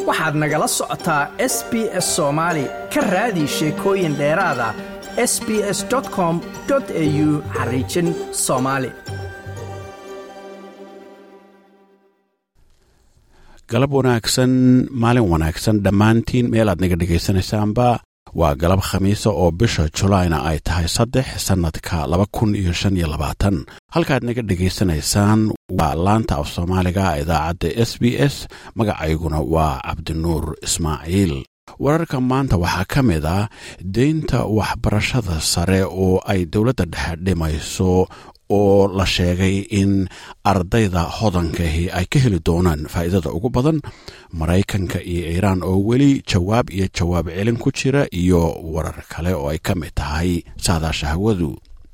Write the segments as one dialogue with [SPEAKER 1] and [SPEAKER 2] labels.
[SPEAKER 1] waxaad nagala socotaa s b s soomaali ka raadi sheekooyin dheeraada s b s com au xariijin soomaali
[SPEAKER 2] galab wanaagsan maalin wanaagsan dhammaantiin meel aad naga dhegaysanaysaanba waa galab khamiisa oo bisha julaayna ay tahay saddex sannadka laba kun iyo shan iyo labaatan halkaad naga dhegaysanaysaan waa laanta af soomaaliga idaacadda s b s magacayguna waa cabdinuur ismaaciil wararka maanta waxaa ka mid ah deynta waxbarashada sare oo ay dowladda dhexe dhimayso oo la sheegay in ardayda hodankahi ay ka heli doonaan faa'iidada ugu badan maraykanka iyo iiraan oo weli jawaab iyo jawaab celin ku jira iyo warar kale oo ay ka mid tahay saadaasha hawadu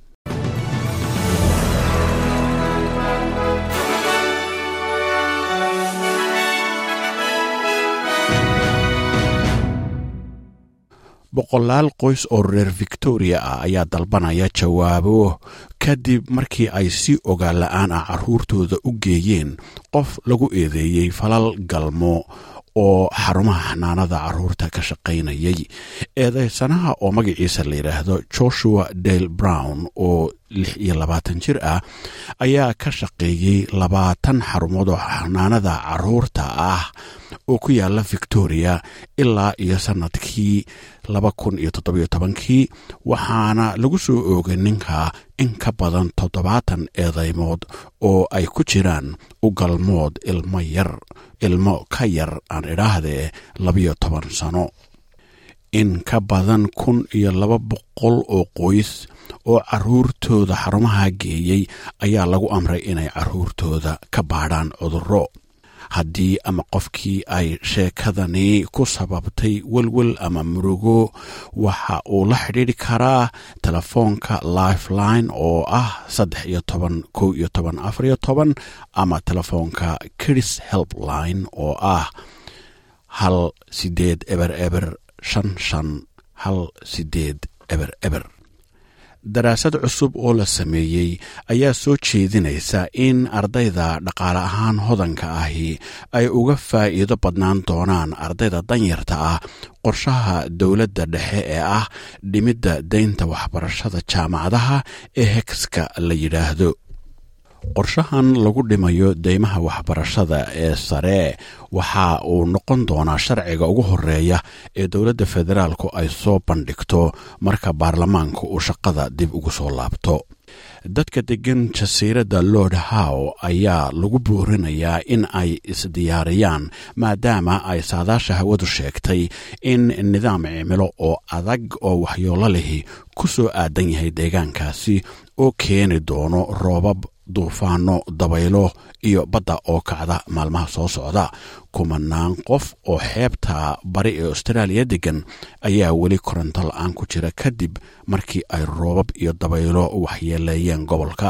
[SPEAKER 2] boqolaal qoys oo reer victoria ah ayaa dalbanaya jawaabo kadib markii ay si ogaan la-aan ah carruurtooda u geeyeen qof lagu eedeeyey falal galmo oo xarumaha xanaanada carruurta ka shaqaynayay eedeysanaha oo magaciisa la yidhaahdo joshua dale brown oo lix iyo labaatan jir ah ayaa ka shaqeeyey labaatan xarumood oo xanaanada carruurta ah oo ku yaala victoria ilaa iyo sannadkii laba kun iyo toddobiyo tobankii waxaana lagu soo oogay ninka in ka badan toddobaatan eedeymood oo ay ku jiraan u galmood ilmo yar ilmo ka yar aan idhaahdee labiyo toban sano in ka badan kun iyo laba boqol oo qoys oo carruurtooda xarumaha geeyey ayaa lagu amray inay carruurtooda ka baadhaan cudurro haddii ama qofkii ay sheekadani ku sababtay welwel ama murugo waxa uu la xidhiidhi karaa telefoonka lifeline oo ah saddex iyo toban kow iyo toban afar iyo toban ama telefoonka kids helpline oo ah hal sideed eber eber shan shan hal sideed eber eber daraasad cusub oo la sameeyey ayaa soo jeedinaysa in ardayda dhaqaale ahaan hodanka ahi ay uga faa'iido badnaan doonaan ardayda danyarta ah qorshaha dowladda dhexe ee ah dhimidda deynta waxbarashada jaamacadaha ee hegska la yidhaahdo qorshahan lagu dhimayo deymaha waxbarashada ee sare waxa uu noqon doonaa sharciga ugu horeeya ee dowladda federaalku ay soo bandhigto marka baarlamaanka uu shaqada dib ugu soo laabto dadka deggan jasiiradda lord how ayaa lagu boorinayaa in ay isdiyaariyaan maadaama ay saadaasha hawadu sheegtay in nidaam cimilo oo adag oo waxyoolo lihi ku soo aadan yahay deegaankaasi oo keeni doono roobab duufaano dabaylo iyo badda oo kacda maalmaha soo socda kumanaan qof oo xeebta bari ee austraaliya degan ayaa weli koronto la-aan ku jira kadib markii ay roobab iyo dabaylo waxyeeleeyeen gobolka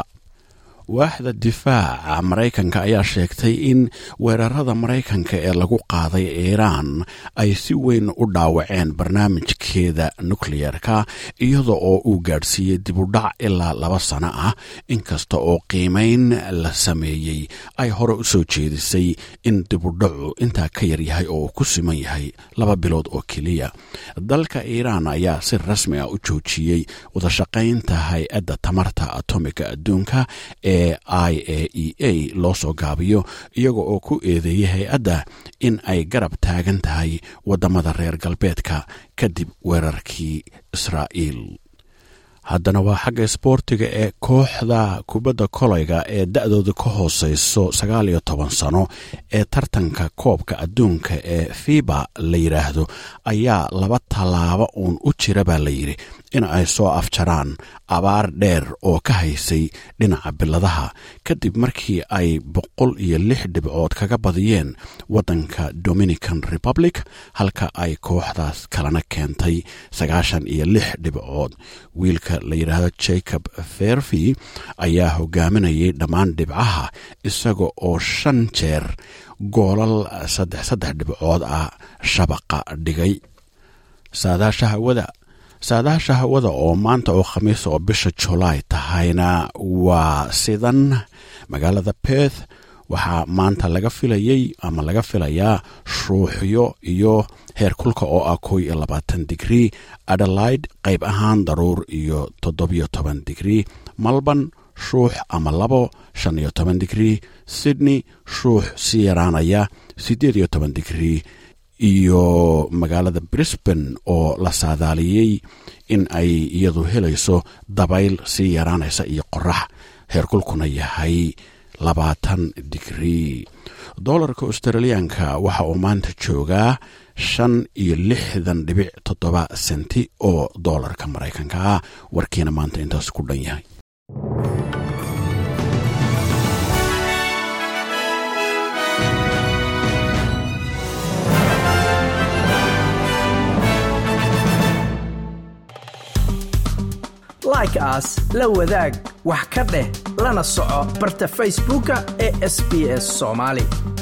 [SPEAKER 2] waaxda difaaca maraykanka ayaa sheegtay in weerarada maraykanka ee lagu qaaday iiraan ay si weyn u dhaawaceen barnaamijkeeda nukleyerka iyada oo uu gaadhsiiyey dibudhac ilaa laba sano ah inkasta oo qiimayn la sameeyey ay hore u soo jeedisay in dibudhacu intaa ka yaryahay oo uu ku siman yahay laba bilood oo keliya dalka iiraan ayaa si rasmi ah u joojiyey wadashaqaynta hay-adda tamarta atomiga adduunka ee i a e a loo soo gaabiyo iyaga oo ku eedeeyay hay-adda in ay garab taagan tahay waddamada reer galbeedka kadib weerarkii israa'iil haddana waa xagga isboortiga ee kooxda kubadda kolayga ee da-dooda ka hooseyso sagaal iyo toban sano ee tartanka koobka adduunka ee fiba la yidhaahdo ayaa laba tallaabo uun u jira baa la yidhi in ay soo afjaraan abaar dheer oo ka haysay dhinaca biladaha kadib markii ay boqol iyo lix dhibcood kaga badiyeen waddanka dominican republic halka ay kooxdaas kalena keentay sagaashan iyo lix dhibcood wiilka la yidhaahdo jacob ferfi ayaa hogaaminayay dhammaan dhibcaha isaga oo shan jeer goolal saddex saddex dhibcood ah shabaqa dhigay saadaasha hawada saadaasha hawada oo maanta oo khamiis oo bisha julaay tahayna waa sidan magaalada perth waxaa maanta laga filayey ama laga filayaa shuuxyo iyo heer kulka oo ah kow iyo labaatan digrii adelaide qayb ahaan daruur iyo toddobiyo toban digrii malban shuux ama labo shan iyo toban digrii sydney shuux sii yaraanaya siddeed iyo toban digrii iyo magaalada brisbane oo la saadaaliyey in ay iyadu helayso dabayl sii yaraanaysa iyo qorax heerkulkuna yahay labaatan digrii dolarka australiyaanka waxa uu maanta joogaa shan iyo lixdan dhibic toddoba senti oo doolarka maraykanka ah warkiina maanta intaas ku dhan yahay
[SPEAKER 1] like aas la wadaag wax ka dheh lana soco barta facebooka ee sb s somaali